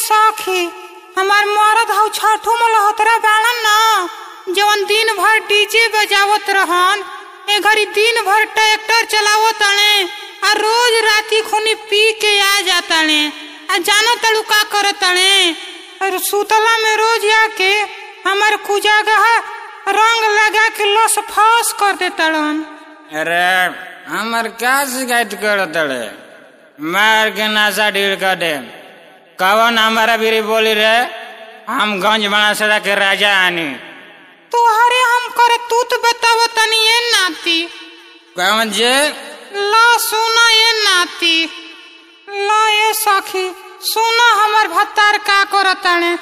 सखी हमार मरद हौ छठू मलहोत्रा बाड़न न जवन दिन भर डीजे बजावत रहन ए घड़ी दिन भर ट्रैक्टर चलावत तणे आ रोज राती खुनी पी के आ जाताणे आ जानो तड़ू का करत तणे और सुतला में रोज आके हमार कुजागह रंग लगा के लस फस कर देतड़न अरे हमर क्या शिकायत करत रे मार के नासा ढील कर दे कवन हमारा बीरी बोली रे हम गंज बना सदा के राजा आनी तुहरे हम करे तू तो बताव तनी ए नाती कवन जे ला सुना ए नाती ला ए सखी सुना हमर भत्तार का करताणे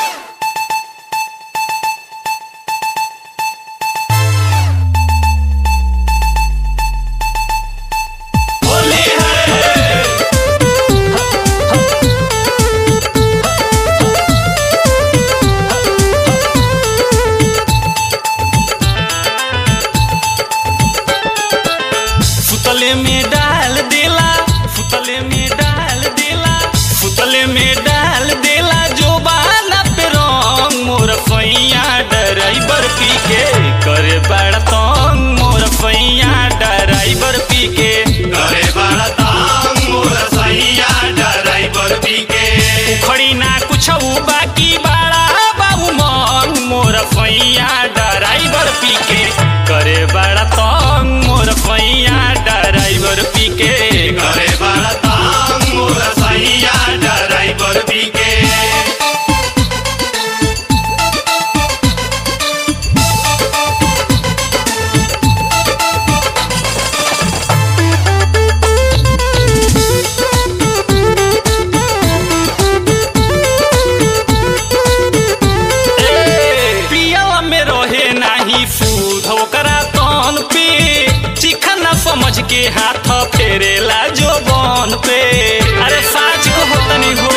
फुतले में डाल देला फुतले में डाल देला फुतले में डाल देला जो बाला पे रंग मोर फैया ड्राइवर पी के करे बड़ा तंग मोर फैया ड्राइवर पी के करे बड़ा तांग मोर सैया ड्राइवर पी के उखड़ी ना कुछ बाकी बड़ा बाबू मंग मोर फैया ड्राइवर पी के करे बड़ा तंग मोर फैया ड्राइवर पी के करे बड़ा तांग मोर सैया ड्राइवर पी के पियल में रहे नाही फूद ओकरा तन पे चिखना समझ के हाथ फेरेला जो बन पे अरे साच को होतनी हो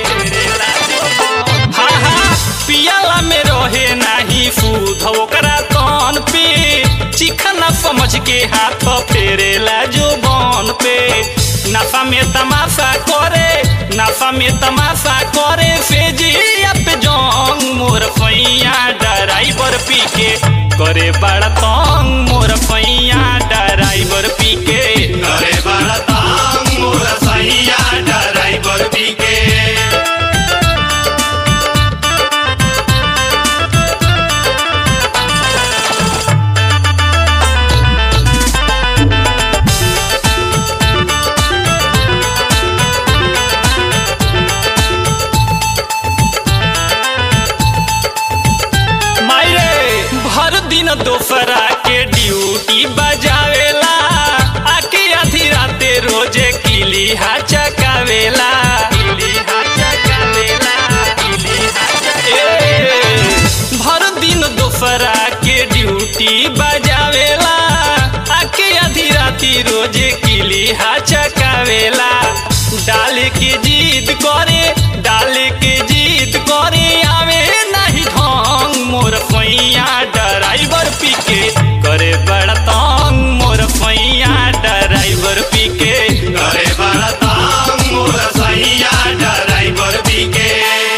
हाँ हाँ पियल में रहे नाही फूद ओकरा तन पे चिखना समझ के हाथ फेरेला जो बन पे नफा में तमाशा करे नफा में तमाशा करे फेजिया पे जंग मोर फैया ड्राइवर पी के करे बड़ा तंग मोर फैया ड्राइवर पी के करे बड़ा तांग मोर सैया ड्राइवर पी के मायरे भर दिन दोपहरा के ड्यूटी बजावेला आके आधी राते रोजे किली हा चकावेला किली हा चकावेला किली हा चकावेला भर दिन दोपहरा के ड्यूटी बजावेला आके आधी राती रोजे किली हा चकावेला डाल के जीत करे डाल के जीत करे आवे नहीं ढंग मोर फैया ड्राइवर पी के करे बड़ा तंग मोर फैया ड्राइवर पी के करे बड़ा तांग मोर सैया ड्राइवर पी के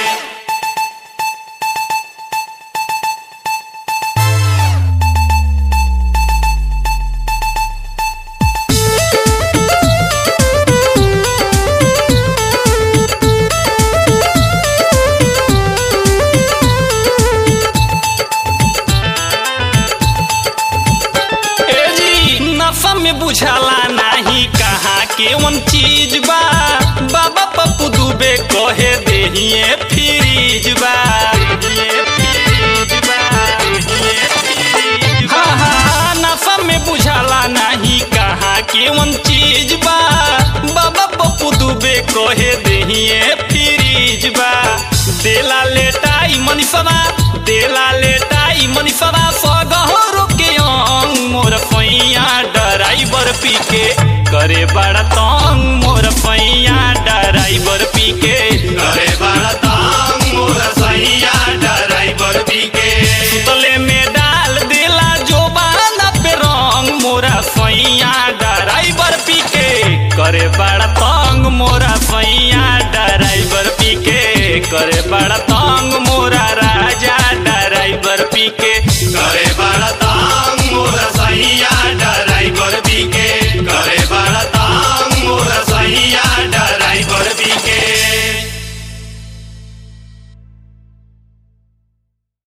ए जी नफा में बुझाला नाही कहाँ के वन चीज बा बाबा पप्पू दुबे कहे देहिए फ्रीज बा देहिए फ्रीज बा, देहिए फ्रीज बा। हाँ, हाँ, नफा में बुझाला नाही कहाँ के वन चीज बा बाबा पप्पू दुबे कहे देहिए फ्रीज बा देला लेटाई मनीषवा देला लेटाई मनीषवा सगहरो के अंग मोर फैया ड्राइवर पी के करे बड़ा तंग मोर फैया ड्राइवर पी के करे बड़ा तांग मोर सैया ड्राइवर पी के सुतले में डाल देला जो बाला पे रंग मोरा फैया ड्राइवर करे बड़ा तंग मोरा सैया ड्राइवर पी के बड़ा तंग